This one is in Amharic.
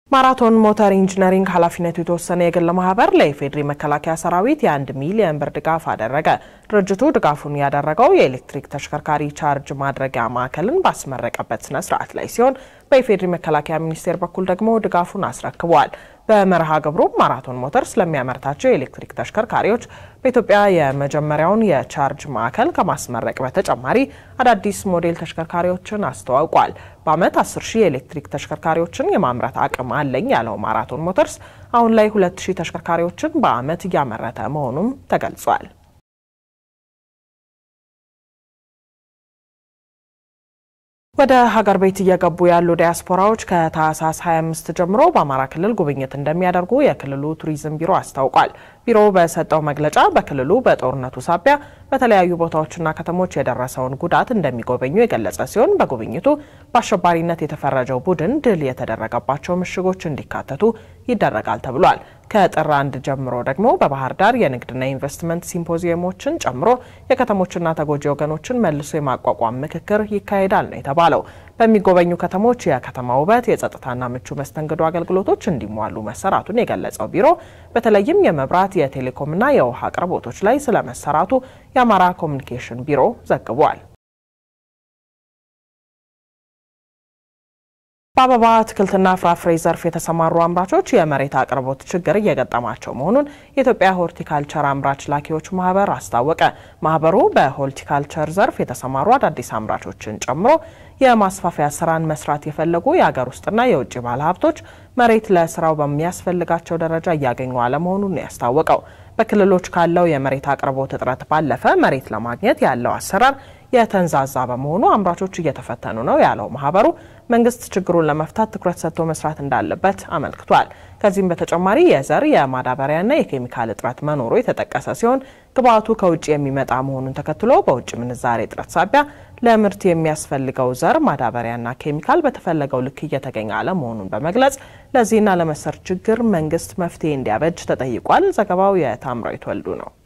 ማራቶን ሞተር ኢንጂነሪንግ ኃላፊነቱ የተወሰነ የግል ማህበር ለኢፌዴሪ መከላከያ ሰራዊት የአንድ ሚሊዮን ብር ድጋፍ አደረገ። ድርጅቱ ድጋፉን ያደረገው የኤሌክትሪክ ተሽከርካሪ ቻርጅ ማድረጊያ ማዕከልን ባስመረቀበት ስነ ስርዓት ላይ ሲሆን በኢፌዴሪ መከላከያ ሚኒስቴር በኩል ደግሞ ድጋፉን አስረክበዋል። በመርሃ ግብሩ ማራቶን ሞተር ስለሚያመርታቸው የኤሌክትሪክ ተሽከርካሪዎች በኢትዮጵያ የመጀመሪያውን የቻርጅ ማዕከል ከማስመረቅ በተጨማሪ አዳዲስ ሞዴል ተሽከርካሪዎችን አስተዋውቋል። በዓመት 10 ሺህ የኤሌክትሪክ ተሽከርካሪዎችን የማምረት አቅም አለኝ ያለው ማራቶን ሞተርስ አሁን ላይ 2 ሺህ ተሽከርካሪዎችን በዓመት እያመረተ መሆኑም ተገልጿል። ወደ ሀገር ቤት እየገቡ ያሉ ዲያስፖራዎች ከታህሳስ 25 ጀምሮ በአማራ ክልል ጉብኝት እንደሚያደርጉ የክልሉ ቱሪዝም ቢሮ አስታውቋል። ቢሮው በሰጠው መግለጫ በክልሉ በጦርነቱ ሳቢያ በተለያዩ ቦታዎችና ከተሞች የደረሰውን ጉዳት እንደሚጎበኙ የገለጸ ሲሆን በጉብኝቱ በአሸባሪነት የተፈረጀው ቡድን ድል የተደረገባቸው ምሽጎች እንዲካተቱ ይደረጋል ተብሏል። ከጥር አንድ ጀምሮ ደግሞ በባህር ዳር የንግድና ኢንቨስትመንት ሲምፖዚየሞችን ጨምሮ የከተሞችና ተጎጂ ወገኖችን መልሶ የማቋቋም ምክክር ይካሄዳል ነው የተባለው። በሚጎበኙ ከተሞች የከተማ ውበት፣ የጸጥታና ምቹ መስተንግዶ አገልግሎቶች እንዲሟሉ መሰራቱን የገለጸው ቢሮ በተለይም የመብራት የቴሌኮምና የውሃ አቅርቦቶች ላይ ስለመሰራቱ የአማራ ኮሚኒኬሽን ቢሮ ዘግቧል። በአበባ አትክልትና ፍራፍሬ ዘርፍ የተሰማሩ አምራቾች የመሬት አቅርቦት ችግር እየገጠማቸው መሆኑን የኢትዮጵያ ሆርቲካልቸር አምራች ላኪዎች ማህበር አስታወቀ። ማህበሩ በሆርቲካልቸር ዘርፍ የተሰማሩ አዳዲስ አምራቾችን ጨምሮ የማስፋፊያ ስራን መስራት የፈለጉ የሀገር ውስጥና የውጭ ባለሀብቶች መሬት ለስራው በሚያስፈልጋቸው ደረጃ እያገኙ አለመሆኑን ነው ያስታወቀው። በክልሎች ካለው የመሬት አቅርቦት እጥረት ባለፈ መሬት ለማግኘት ያለው አሰራር የተንዛዛ በመሆኑ አምራቾች እየተፈተኑ ነው ያለው ማህበሩ መንግስት ችግሩን ለመፍታት ትኩረት ሰጥቶ መስራት እንዳለበት አመልክቷል። ከዚህም በተጨማሪ የዘር የማዳበሪያና የኬሚካል እጥረት መኖሩ የተጠቀሰ ሲሆን ግብአቱ ከውጭ የሚመጣ መሆኑን ተከትሎ በውጭ ምንዛሬ እጥረት ሳቢያ ለምርት የሚያስፈልገው ዘር ማዳበሪያና ኬሚካል በተፈለገው ልክ እየተገኘ አለመሆኑን በመግለጽ ለዚህና ለመሰል ችግር መንግስት መፍትሄ እንዲያበጅ ተጠይቋል። ዘገባው የታምራዊት ወልዱ ነው።